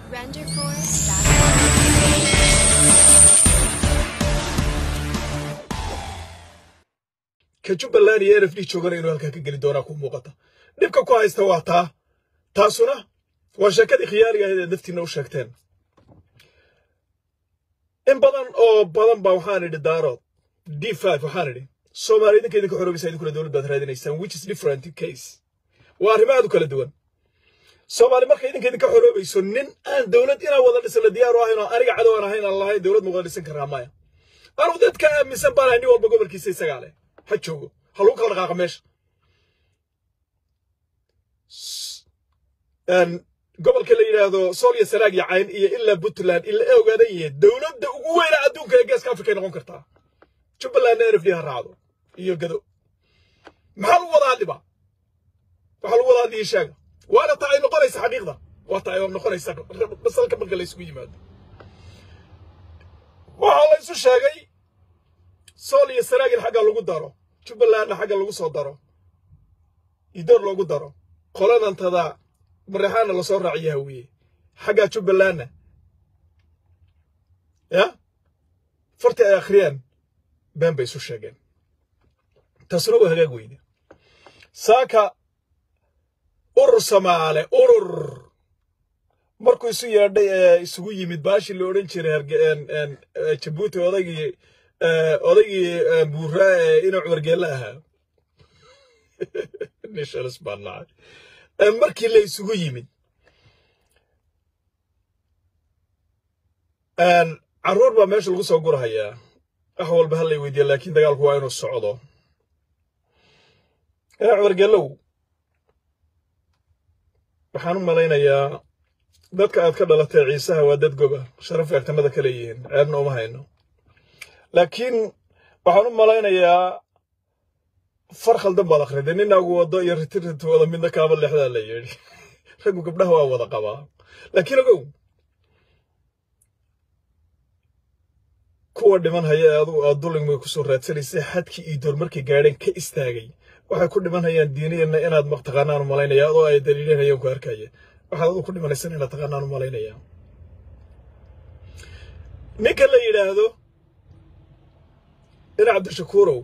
Renderforce.com. ka jubbaland iyo nf d joogana inuu halkaa ka geli doonaa ku muuqata dhibka ku haysta waa taa taasuna waa sheekadii khiyaariga ahayd ee naftiina u sheegteen in badan oo badan baa waxaan idhi daarood d five waxaan idhi soomaaliya idinka idinka xoroobaysa idinkuna dowlad baad raadinaysaan which is different case waa arrimo aad u kala duwan soomaali marka idinka idinka xoroobayso nin aan dowlad inaan wada dhisana diyaar u ahayn oo aniga cadow aan ahayn aan lahayn dowlad ma wada dhisan karaa maya anugu dadka aaminsan baan ahay nin walba gobolkiisa isagaa leh ha joogo ha lagu kala dhaqaaqa meesha gobolka la yidhaahdo sool iyo sanaag iyo cayn iyo ilaa puntland ila e ogaadan yihiin dowladda ugu weyna adduunka ee geeska afrika ay noqon kartaa jubbalandna n f d ha raacdo iyo gado maxaa lagu wada hadliba waxaa lagu wada hadliya sheega waana ta ay noqonaysa xaqiiqda waa ta ay noqonaysa masalka marka la isugu yimaado waxaa la isu sheegay sool iyo sanaag in xagga lagu daro jubbalandna xagga lagu soo daro idoor loogu daro qoladantada mareexaana lasoo raaciyo hawiye xaggaa jubbalandna ya fartii ay akhriyeen been bay isu sheegeen taasuna waa hagaag weyne saaka urur samaale urur markuu isu yeedhay ee isugu yimid baashii la odhan jiray jabuuti odaygii odaygii buuraa ee inuu cumargeelle ahaa nishalis baan nacay markii la isugu yimid carruur baa meesha lagu soo gurahayaa wax walba ha lay weydiiya laakiin dagaalku waa inuu socdo ina cumargeellow waxaan u malaynayaa dadka aad ka dhalatay ciisaha waa dad goba sharaf eegtanada ka leeyihiin ceebna uma hayno laakiin waxaan u malaynayaa far khaldan baad akhriday ninaagu wado iyo ritirrit wada midna kaaba leexdaa la yidhi raggu gabdhaha waa wada qabaa laakiin ogow kuwa dhiman haya ee adugu aad duligmay kusoo raadsanaysay xadkii iyo door markay gaadheen ka istaagay waxay ku dhiman hayaan diiniyana inaad mataqaanaan u malaynaya adoo ay daliileen hayaan ku arkaya waxaad adu ku dhimanaysan inaad taqaanaan u malaynaya ninka la yidhaahdo dhinac cabdishakuurow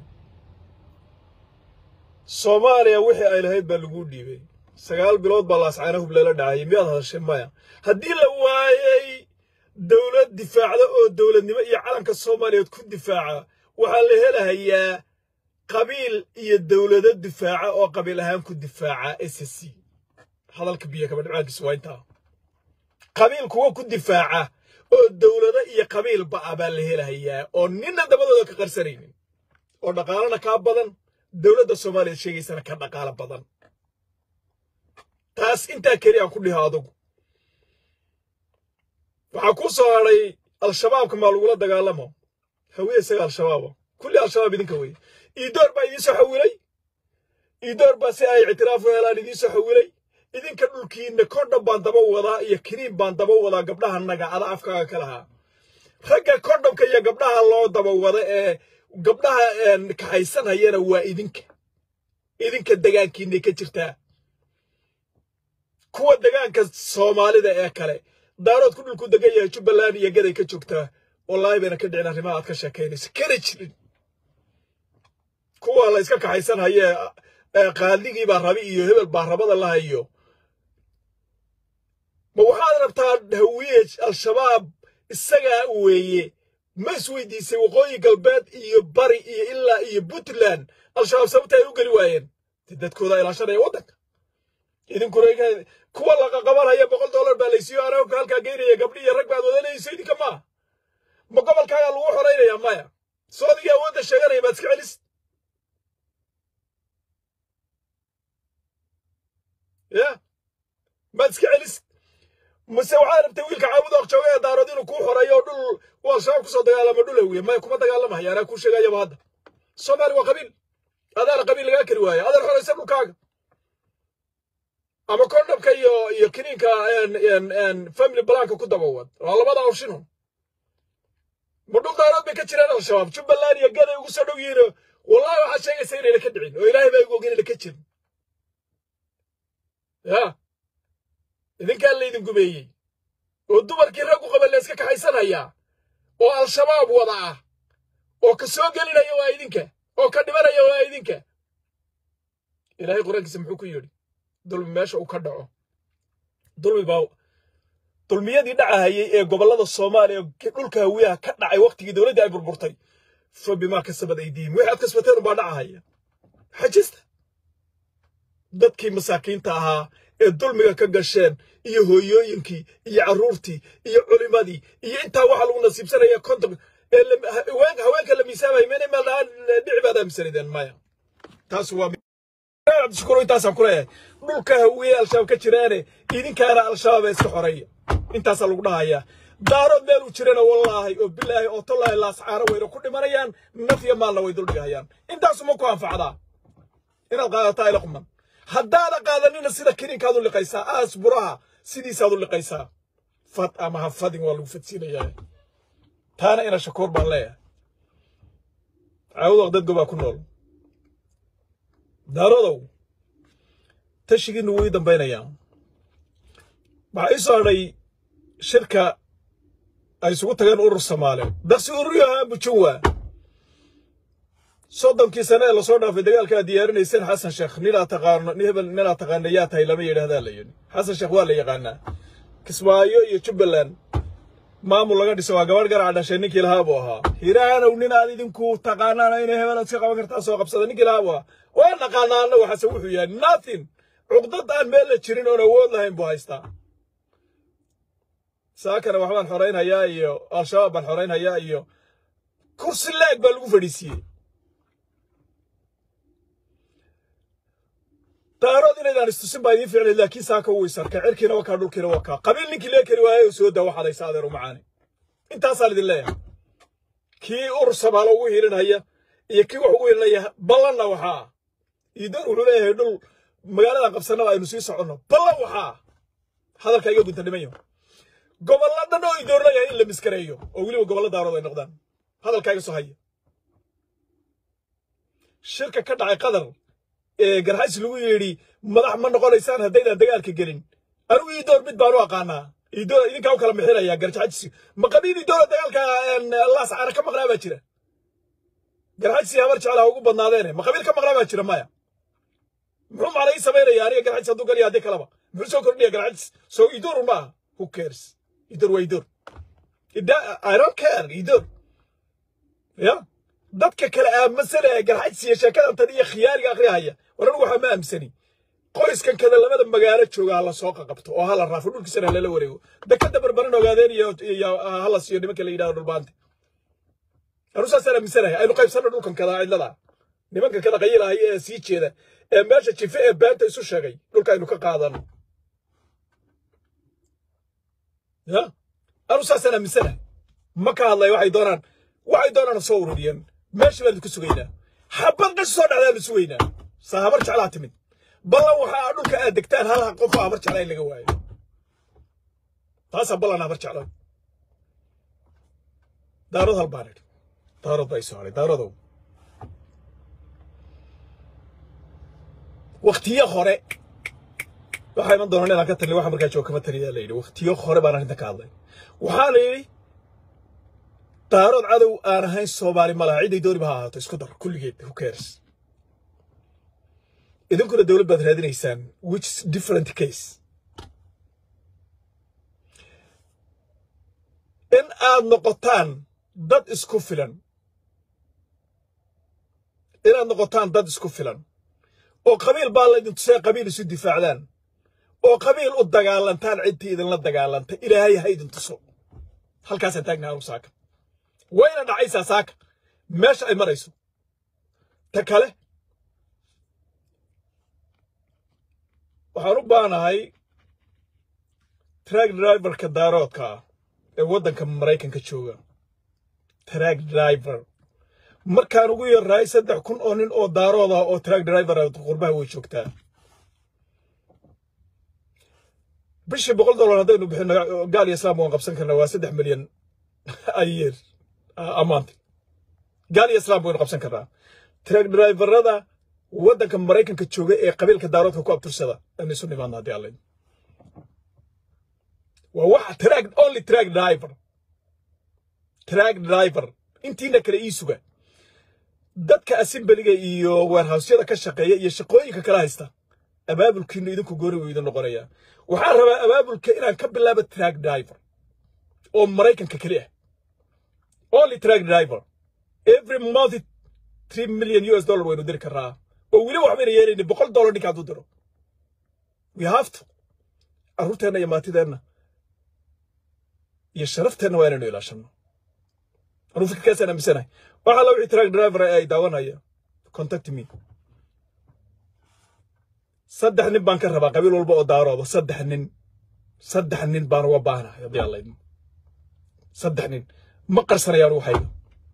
soomaaliya wixii ay lahayd baa laguu dhiibay sagaal bilood baa laascaana hub lala dhacayay miyaad hadashay maya haddii la waayey dowlad difaacda oo dowladnimo iyo calanka soomaaliyeed ku difaaca waxaa la helahayaa qabiil iyo dowlado difaaca oo qabiil ahaan ku difaaca s c hadalka biyo kaba dhibcaankiisa waa intaa qabiil kuwa ku difaaca oo dowlado iyo qabiilba ah baa la helahayaa oo ninna dabadooda ka qarsanaynin oo dhaqaalana kaa badan dowladda soomaaliya sheegaysana ka dhaqaalo badan taas intaa keli aan ku dhiho adugu waxaa kuu soo hadhay al-shabaabka maa lagula dagaalamo hawiye isaga al-shabaaba kulli al-shabaab idinka weye iidoor baa idiinsoo xawilay iidoor baa si ay ictiraaf u helaan idiinsoo xawilay idinka dhulkiinna kondhom baan daba wadaa iyo kiniin baan daba wadaa gabdhaha naga ada afkaaga ka lahaa ragga kondhomka iyo gabdhaha loo daba wada ee gabdhaha kaxaysanhayana waa idinka idinka degaankiinay ka jirtaa kuwa degaanka soomaalida ee kale daarood ku dhulku degan yahay jubbaland iyo gaday ka joogtaa wallaahi bayna ka dhicin arrimaha aad ka sheekaynayso kana jirin kuwa la iska kaxaysanhaye qaaligii baa rabi iyo hebel baa rabada la hayo ma waxaad rabtaa hawiye al-shabaab isagaa weeye ma isweydiisay waqooyi galbeed iyo bari iyo ilaa iyo puntland al-shabaab sababta ay u geli waayeen de dadkooda ilaashanaya waddanka idinkuna kuwa laqaqabanhaya boqol dollar baa laysiiyo anaga halkaa geynaya gabdhi iyo rag baad wadanayso idinka maa ma gobolkaagaa lagu xoraynaya maya soo adigii awoodda sheeganaya baad iska celis ya maad iska celis mase waxaad rabtay wiilka caabud og jooga ee daarood inuu kuu xoreeyo oo dhul uu al-shabaab kusoo dagaalamo dhul hawiye maya kuma dagaalamahaya anaa kuu sheegayaba hadda soomaali waa qabiil adaana qabiil lagaa kari waayo adaan xoraysa dhulkaaga ama kondhomka iyo iyo kiniinka family blanka ku dabawad waa labada opshino ma dhul daarood bay ka jiraan al-shabaab jubbaland iyo gaday ugu soo dhow yihiin wallahi waxaad sheegaysa inayna ka dhicin oo ilaahay baa igu og inayna ka jirin ya idinkaa laydin gumeeyey oo dumarkii raggu qaba la iska kaxaysanaya oo al-shabaab wada ah oo ka soo gelinaya waa idinka oo ka dhimanaya waa idinka ilaahay qur-aankiisa muxuu ku yidhi dulmi meesha uu ka dhaco dulmi baa dulmiyadii dhacahayay ee gobollada soomaaliya dhulka hawiyaha ka dhacay wakhtigii dowladdii ay burburtay fa bimaa kasabad aydiihim wixii aad kasbateen unbaa dhacahaya xajista dadkii masaakiinta ahaa ee dulmiga ka gasheen iyo hooyooyinkii iyo carruurtii iyo culimadii iyo intaa waxaa lagu nasiibsanaya konton ee haweenka la miisaamaya mena meel dhahaan dhici baad aaminsanideen maya taas waa cabdishukuro intaasaan ku leeyahay dhulka hawiye al-shabaab ka jiraane idinkaana al-shabaab ee iska xoreeya intaasaa lagu dhahayaa daarood meel uu jirana wallaahi oo bilaahi oo tallaahi laascaano weyna ku dhimanayaan naf iyo maalna way duldhigahayaan intaasuma ku anfacdaa inaad qaadataa ila quman haddaada qaadanina sida kiniinkaad u liqaysaa aas buraha sidiisaad u liqaysaa fad ama ha fadin waa lagu fadsiinayaa taana ina shakuur baan leeyahay caawudoq dad gobaa ku nool daarodow tashigiinu wuu ii dambaynayaa waxaa ii soo hadhay shirka ay isugu tageen urur soomaali daqsi ururyaha bujuwa soddonkii sane ee lasoo dhaafay dagaalka aad diyaarinayseen xasan sheekh ninaa taqaano nin hebel ninaa taqaana yaa tahay lama yidhahdaa la yidhi xasan sheekh waa la yaqaanaa kismaayo iyo jubbaland maamul laga dhiso waa gabadh garaca dhashay ninkii lahaa buu ahaa hiraanow nin aad idinku taqaanaan inay hebel iska qaban kartaa soo qabsada ninkii lahaa buu ahaa waa naqaanaa anna waxaase wuxuu yahay nothing cuqdad aan meel la jirin oon awood lahayn buu haystaa saakana waxbaan xoraynhayaa iyo al-shabaab baan xoraynhayaa iyo kursi leeg baa lagu fadhiisiiyey daarood inaydaan istusin baa idiin ficlay laakiin saaka wuu isarkay cirkiina waa kaa dhulkiina waa kaa qabiil ninkii lee kari waayay oo soo daa waxaad haysa adeer umacaani intaasaan idin leeyahay kii urur samaalo ugu hiilinhaya iyo kii wax ugu hiilinaya ballanna waxaa iidoon wuxuu leeyahay dhul magaaladan qabsanaba aynu sii soconno ballan waxaa hadalka iga gunta dhiman yaho gobollo dhan oo idoon leeyahay in la miskareeyo oo weliba gobollo daarood ay noqdaan hadalkaaga soo haya shirka ka dhacay qadar ee garxays lagu yidhi madax ma noqonaysaan haddaydaan dagaalka gelin anigu iidoor mid baanu aqaanaa iidoor idinkaa u kala mixinayaa garxajsi ma qabiil iidoora dagaalka laas cara ka maqnaa baa jira garxajsi habar jeclaha ugu badnaadeene ma qabiil ka maqnaa baa jira maya muxuu macna ii samaynaya aniga garxajsi hadduu galiya haddii kalaba muxuu soo kordhiya garxajsi soo iidoor un maaha who cares iidoor waa iidoor I don't care iidoor ya dadka kale aaminsan ee garxajsiya sheekadan tan iyo khiyaariga akhriyahaya war anigu waxaa ma aaminsani qoyskan kada labada magaalo jooga hala soo qaqabto oo hala raafo dhulkiisana lala wareego dekada barbaran ogaadeen iyo hala siiyo nimanka la yidhahdo dhulbaante anu saasaan aaminsanahay aynu qaybsanno dhulkan kada cidlada nimanka kada qayilahaya ee sii jeeda ee meesha jife ee beenta isu sheegay dhulka aynu ka qaadano ya anu saasaan aaminsanahay ma ka hadlaya waxay doonaan waxay doonaan soo ururiyeen meesha baan ku sugaynaa xabad qash soo dhacdaanu sugaynaa saa habar jeclaa timid ballan waxaa dhulka aad degtaan hal qof habar jeclaa in laga waayo taasaa ballan habar jeclaa daarood hal baan idhi daarood baa isoo hadhay daarodow waktiyo hore waxaa iman doonaan inaan ka talin waxa markaa jooga kama taliyaa la yidhi waktiyo hore baan arrinta ka hadlay waxaa la yidhi daarood cadow aan ahayn soomaali ma laha ciday dooniba ha ahaato isku dar kulligeed who cares idinkuna dowlad baad raadinaysaan which is different case in aad noqotaan dad isku filan inaad noqotaan dad isku filan oo qabiil baa laydin tusee qabiil isu difaacdaan oo qabiil u dagaalantaan ciddii idinla dagaalanta ilaahay ha idin tuso halkaasaan taagnaha anugu saaka wayna dhacaysaa saaka meesha ay marayso ta kale waxaan u baanahay track driverka daaroodka ah ee waddanka maraykanka jooga track driver markaan ugu yarrahay saddex kun oo nin oo daarood ah oo track driver ah qurbaha way joogtaa bishii boqol dollar haddaynu bixino gaal iyo islaam waan qabsan karnaa waa saddex milyan ayeer amaanti gaal iyo islaam waynu qabsan karnaa track driverada waddanka maraykanka jooga ee qabiilka daaroodka ku abtursada aynu isu nimaadna haddii allayn waa waxa track only track driver track driver intiina kale ii suga dadka assemblyga iyo warehousyada ka shaqeeya iyo shaqooyinka kala haysta abaabulkiina idinku goori wuu idin noqonayaa waxaan rabaa abaabulka inaan ka bilaabo track driver oo maraykanka keli ah only track driver every month three million us dollar waynu diri karaa oo weli waxbayna yeelaynin boqol dollar ninka hadduu diro we have to carruurteenna iyo maatideenna iyo sharafteenna waa inaynu ilaashano anuu fikirkaasaan aaminsanahay waxaa la wixii track driver ay daawanaya contact me saddex nin baan ka rabaa qabiil walba oo daarooda saddex nin saddex nin baan uga baahnahay haddii alla idmo saddex nin ma qarsanayaan waxayga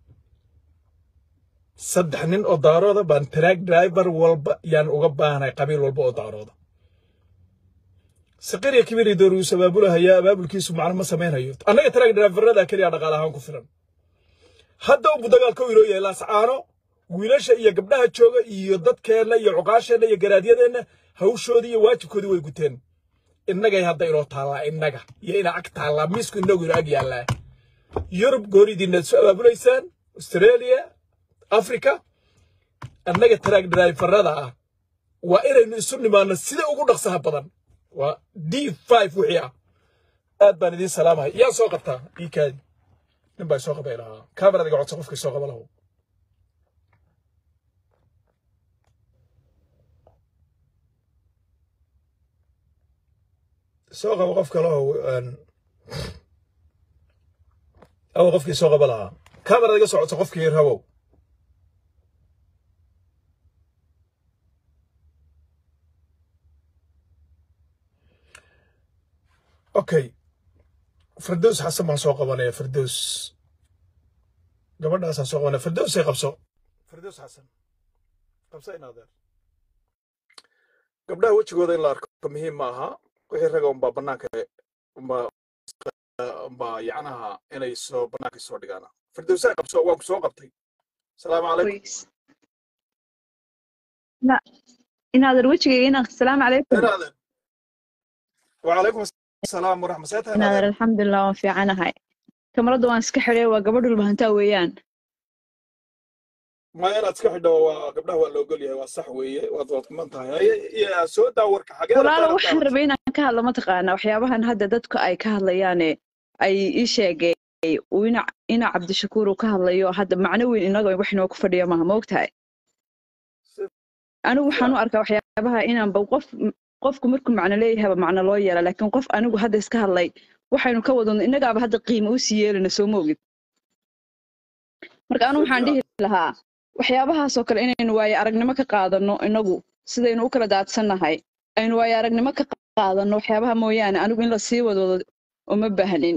saddex nin oo daarooda baan track driver walba yaan uga baahnahay qabiil walba oo daarooda saqiriya kibiri dooruus abaabulahayaa abaabulkiisu macno ma samaynayo annaga track driverada keliya dhaqaale ahaan ku filan hadda ubu dagaalka u inoo yahay laascaano wiilasha iyo gabdhaha jooga iyo dadkeenna iyo cuqaasheenna iyo garaadyadeenna hawshoodii iyo waajibkoodii way guteen innagay hadda inoo taallaa innaga iyo ina ag taallaa miisku innagu ina ag yaallaa yurub gooridiina isu abaabulaysaan australia africa annaga track driverada ah waa inaynu isu nimaano sida ugu dhaqsaha badan waa d five wixii ah aad baan idiin salaamahay yaa soo qabtaa iikaadi nin baa soo qabay lahaa kamerad iga codsa qofkii soo qaba lahu soo qaba qof kale oo aw qofkii soo qaba lahaa kamerad iga soo codsa qofkii rabow okay firdaws xasan baan soo qabanaya firdaws gabadhaasaan soo qabanaya firdawsay qabso firdaws xasan qabso in adeer gabdhaha wejigooda in la arko muhiim ma aha wixii raga unbaa bannaanka unbaa unbaa yacnaha inay soo bannaanka soo dhigaan firdawsay qabso waan ku soo qabtay salaamu calaykum كويس لا إن هذا الوجه هنا السلام عليكم in adeer وعليكم السلام ورحمة الله إن هذا adeer الحمد لله وان في عنا هاي كاميرا وان iska xidhay waa gabadh walbahantaa weeyaan ma inaad iska xidho waa gabdhaha waa la ogol yahay waa sax weeye waad waad kuman tahay haye iyo soo daa warka xagee walaalo rabtaan waxaan rabay inaan ka hadlo mataqaanaa waxyaabahan hadda dadku ay ka hadlayaane ay ii sheegay uu ina ina cabdishakuur uu ka hadlayo hadda macno weyn inaga wax inoo ku fadhiyo maaha ma ogtahay anigu waxaan u arkaa waxyaabaha inaanba qof qofku markuu macno leeyahayba macno loo yeela laakiin qof anigu hadda iska hadlay waxaynu ka wadano innagaaba hadda qiimo usii yeelina soo moogid marka anigu waxaan dhihi lahaa waxyaabahaasoo kale inaynu waaye aragnimo ka qaadano inagu sidaynu u kala daadsannahay aynu waaye aragnimo ka qaadano waxyaabaha mooyaane anigu in la sii wadwado uma baahnin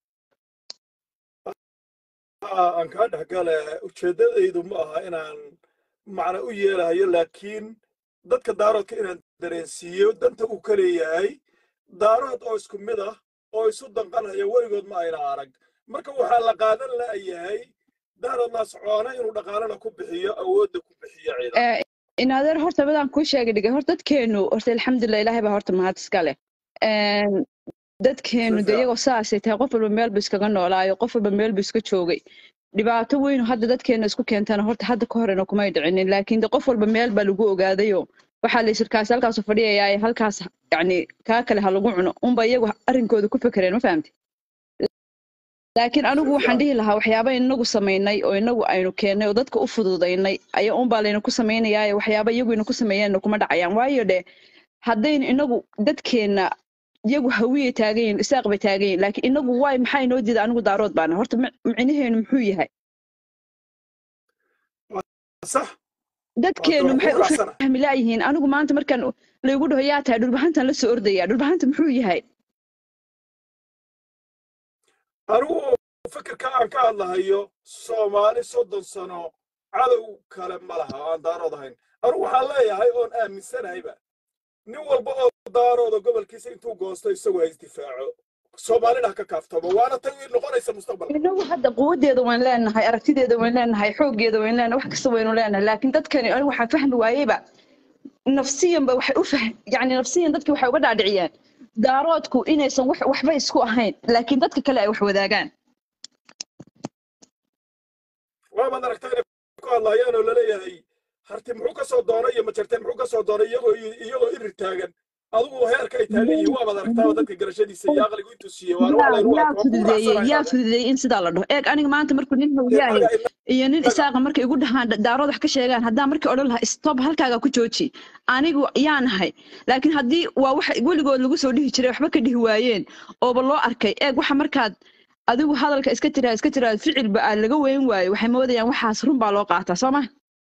aan kaa dhex gale ujeeddadaydu ma aha inaan macno u yeelahayo laakiin dadka daaroodka inaan dareensiiyo danta uu ka leeyahay daarood oo isku mid ah oo isu danqanaya weligood ma ayna arag marka waxaa la qaadan la'yahay daarood laascoona inuu dhaqaalana ku bixiyo awoodda ku bixiyo ciidan Eh, in adeer horta midaan kuu sheegay dhigay horta dadkeenu horta alxamdulilah ilaahay baa horta mahad iska leh Een, dadkeenu de Sifiican. iyagoo saasay tahay qof walba meel buu iskaga noolaayo qof walba meel buu iska joogay dhibaato weyn oo hadda dadkeena isku keentana horta hadda ka horena kumay dhicinin laakiin de qof walba meel baa lagu ogaadayo waxaa la shirkaasi halkaasu fadhiyayaa halkaas yacni kaa kale ha lagu cuno unba iyagu arrinkooda ku fekereen ma fahamti laakiin anigu waxaan Sifiican. dhihi lahaa waxyaaba inagu samaynay oo inagu aynu keennay oo dadka u fududaynay ayaa unbaa layna ku samaynayaa waxyaaba iyagu ina ku sameeyeenna kuma dhacayaan waayo dhe haddaynu inagu dadkeenna iyagu hawiyay taagan yihin isaaq bay taagan yihin laakiin inagu waay maxaa inoo diida anigu daarood baana horta mi- micnaheenu muxuu yahay sax dadkeenu waan ku maxay u raacsana fahmi laayihiin anigu maanta markaan laygu dhaho yaa tahay dhulbahantan la soo ordaya dhulbahanta muxuu yahay anigu fikirka aan ka hadlahayo soomaali soddon sano cadow kale ma laha oo aan daarood ahayn anigu waxaan leeyahay oon aaminsanahayba nin walba oo daarooda gobolkiisa intuu goosto isagu ha isdifaaco soomaalina ha ka kaaftoomo waana tan ii noqonaysa mustaqbalka inagu hadda quwadeeda wayn leenahay aragtideeda wayn leenahay xooggeeda wayn leenahay wax kasta waynu leenahay laakiin dadkani anigu waxaan fahmi waayeyba nafsiyanba waxay u fah yani nafsiyan dadki waxay uga dhaadhiciyeen daaroodku inaysan wax waxba isku ahayn laakiin dadka kale ay wax wadaagaan waabaad aragtaa inay ku hadlaayaan oo laleeyahay harti muxuu ka soo doonay iyo majarteen muxuu ka soo doonay iyagoo iyagoo irir taagan adigu heerka ay taagan yihiin waabaad aragtaaba dadka garashadiisa iyo aqligu intuu siiyey waana wax yaa laynu yaa arko waa ku fududeeyey yaa raacsanayaa fududeeyey in sidaa la dhaho eeg aniga maanta markuu nin hawiyaahay inaga inaga iyo nin isaaqa markay igu dhahaan da- daarood wax ka sheegaan haddaan markii odhan lahaa stop halkaaga ku jooji anigu yaa nahay laakiin haddii waa wax weligood lagu soo dhihi jiray waxba ka dhihi waayeen ooba loo arkay eeg waxa markaad adigu hadalka iska tiraa iska tiraa ficilba aad laga weyn waayo waxay moodayaan waxaas run baa loo qaataa soo ma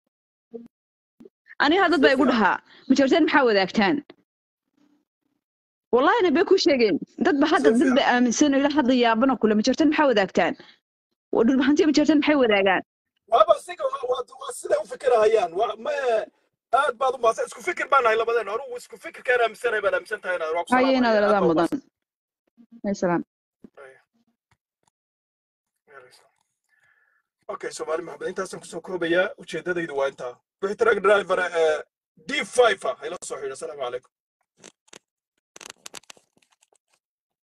aniga dad si baa igu fiican dhahaa majoorteen maxaa wadaagtaan wallahina bay ku sheegeen dad ba si hadda dad fiican ba aaminsan ilaa hadda yaabana kule majoorteen maxaa wadaagtaan dhulbahantiya majoorteen maxay wadaagaan waaba siga waa waa- waa siday u fikirahayaan waa ma aad baad u maasa isku fikir baan nahay labadeen anugu isku fikirkaan aaminsanahay baad aaminsan tahay inaad waa ku haye inaad salaamaya aad ladaa baa u mudan maadsan ay salaam okay soomaali maxamed intaasaan kusoo koobayaa ujeedadaydu waa intaa wixii track driver d five ah hayla soo xidho asalaamu calaykum